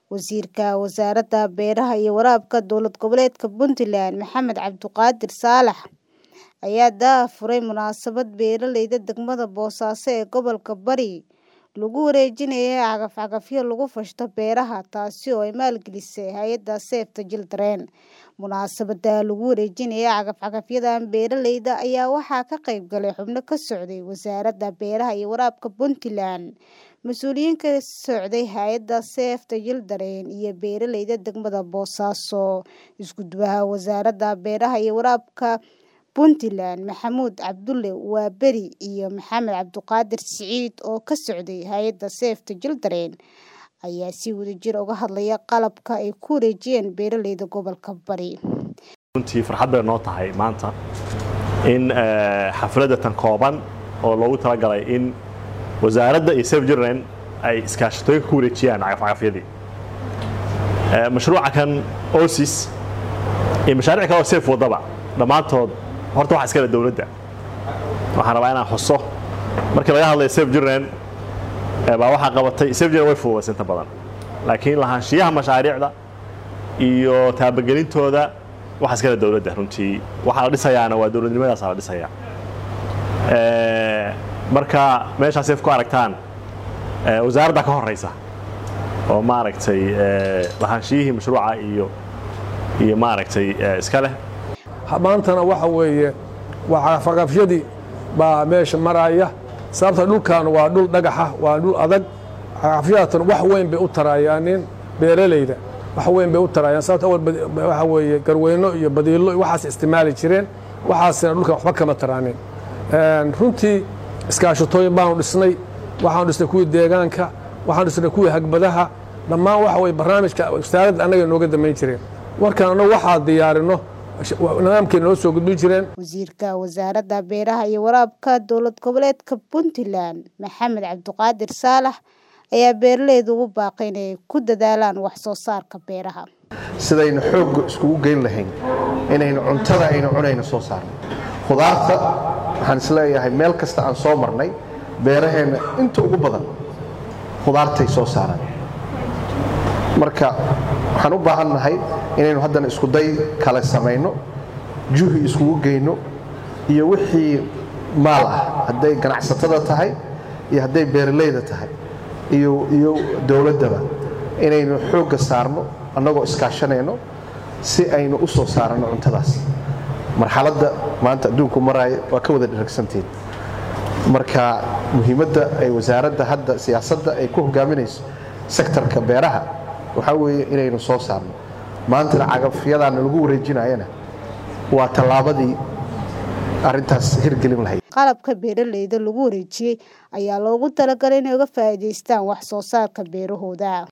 Wasiirka Wasaaradda Beeraha iyo Waraabka Dowlad Goboleedka Puntland Maxamed Cabduqaadir Saalax ayaa daahfuray munaasabad beeralayda degmada Boosaaso ee gobolka Bari lagu wareejinayo cagaf-cagafyo lagu fashto beeraha taasi oo ay maalgelisay hay'adda Save the Children. Munaasabadda lagu wareejinayo cagaf-cagafyadan beeralayda ayaa waxaa ka qayb galay xubno ka socday Wasaaradda Beeraha iyo Waraabka Puntland, mas'uuliyiin ka socday hay'adda Save the Children iyo beeralayda degmada Boosaaso. Isku-duwaha Wasaaradda Beeraha iyo Waraabka Puntland Maxamuud Cabdulle Waaberi iyo Maxamed Cabduqaadir Siciid oo ka socday hay'adda Save the Children ayaa si wadajir ah uga hadlaya qalabka ay ku wareejiyeen beeralayda gobolka Bari. runtii farxad bay noo tahay maanta in xafladda tan kooban oo loogu talagalay in wasaaradda iyo Save the Children ay iskaashatooyin ku wareejiyaan cagaf-cagafyadii mashruuca kan OSIS iyo mashaariic kale oo Save wadaba dhammaantood horta waxa iskale dowladda waxaan rabaa inaan xuso markii laga hadlayo Save the Children baa waxaa qabatay Save the Children way fududaysay inta badan laakiin lahaanshiyaha mashaariicda iyo taabagelintooda waxa iskale dowladda runtii waxaa la dhisayaana waa dowladnimadaasa la dhisayaa marka meeshaas ku aragtaan wasaaradda ka horeysa oo maaragtay lahaanshiyihii mashruuca iyo iyo maaragtay iska leh maantana waxa weeye waa cagafcagafyadii baa meesha maraya sababta dhulkan waa dhul dhagaxa waa dhul adag cagafyadatan wax weyn bay u tarayaanin beeralayda wax weyn bay u tarayaan sababta awal waxa weeye garweyno iyo badiilo iyo waxaas isticmaali jireen waxaasina dhulkan waxba kama taraanin runtii iskaashatooyin baanu dhisnay waxaanu dhisnay kuwii deegaanka waxaanu dhisnay kuwii hagbadaha dhammaan waxa weye barnaamijka wasaaradda annaga nooga damayn jireen warkaan annagu waxaa diyaarino nidaamkeena noo soo gudbin jireen wasiirka wasaaradda beeraha iyo waraabka dowlad goboleedka puntland maxamed cabduqaadir saalax ayaa beeralayda ugu baaqay inay ku dadaalaan wax soo saarka beeraha sidaynu xoogga iskugu geyn lahayn inaynu cuntada aynu cunayno soo saarno khudaarta waxaan isleeyahay meel kasta aan soo marnay beeraheenna inta ugu badan khudaartay soo saaraan marka waxaan u baahan nahay inaynu haddana iskuday kale samayno juhi iskugu geyno iyo wixii maal ah hadday ganacsatada tahay iyo hadday beeralayda tahay iyo dowladdaba inaynu xoogga saarno annagoo iskaashanayno si aynu u soo saaranno cuntadaas marxaladda maanta adduunku maraayo waa ka wada dharagsantiin marka muhiimadda ay wasaaradda hadda siyaasadda ay ku hogaaminayso sektarka beeraha waxaa weeye inaynu soo saarno maantana cagafyadaana lagu wareejinayana waa tallaabadii arrintaas hirgelin lahayd qalabka beeralayda lagu wareejiyey ayaa loogu talagalay inay uga faa'iidaystaan wax soo saarka beerahooda